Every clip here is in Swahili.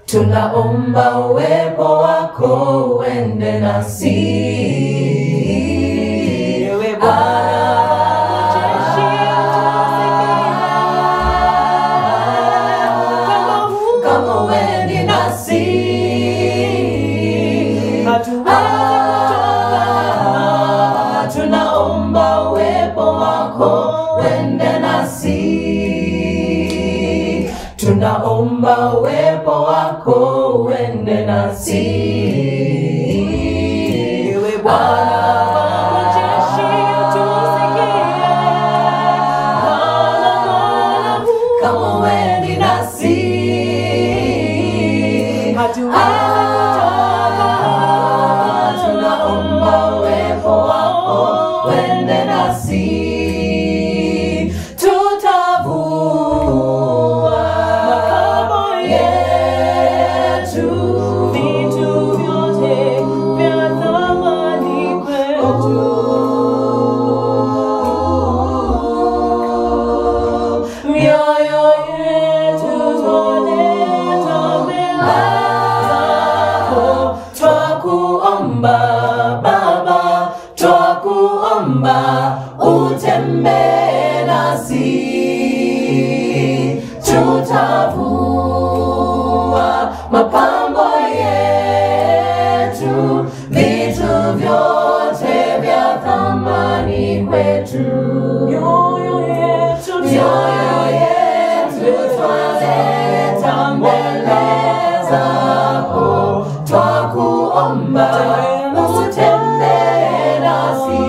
tunaomba uwepo wako uende nasi. Ewe Bwana, jeshi Ah, kama uendi nasi Ah, tunaomba uwepo wako uende nasi tunaomba uwepo wako uende nasi Ewe Bwana, majeshi tusikie. kama uendi nasi Ah, tunaomba uwepo wako uende nasi tutavua Makao yetu Vitu vyote vya thamani kwetu. Mioyo yetu twaleta mbele zako. twakuomba Baba, twakuomba utembee nasi, tutavua mapambo yetu, vitu vyote vya thamani kwetu. Mioyo yetu Mioyo yetu twaleta mbele zako, twakuomba utembee nasi,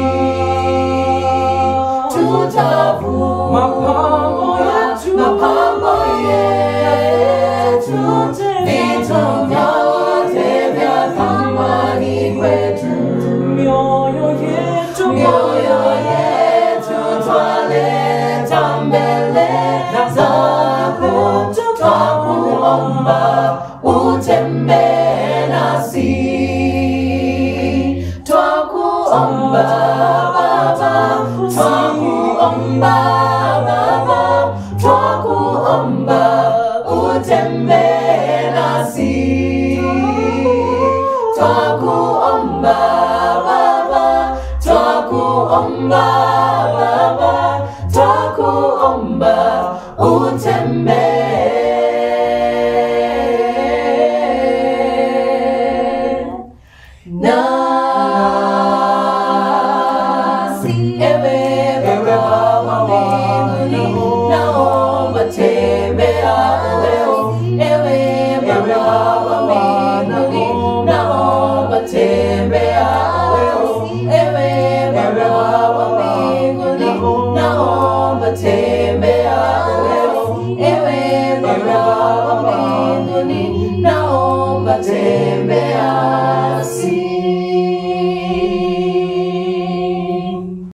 tutavua Mapambo yetu. mapambo yetu, vitu vyote vya thamani kwetu Mioyo yetu mioyo yetu twaleta mbele zako, twakuomba utembee nasi, twakuomba Baba, twakuomba Baba, twakuomba utembee nasi, twakuomba Baba, twakuomba Baba, twakuomba utembee nasi. Ewe Baba wa mbinguni, naomba tembea leo. Ewe Baba wa mbinguni, naomba tembea leo. Ewe Baba wa mbinguni, naomba tembea leo. Ewe Baba wa mbinguni, naomba tembea si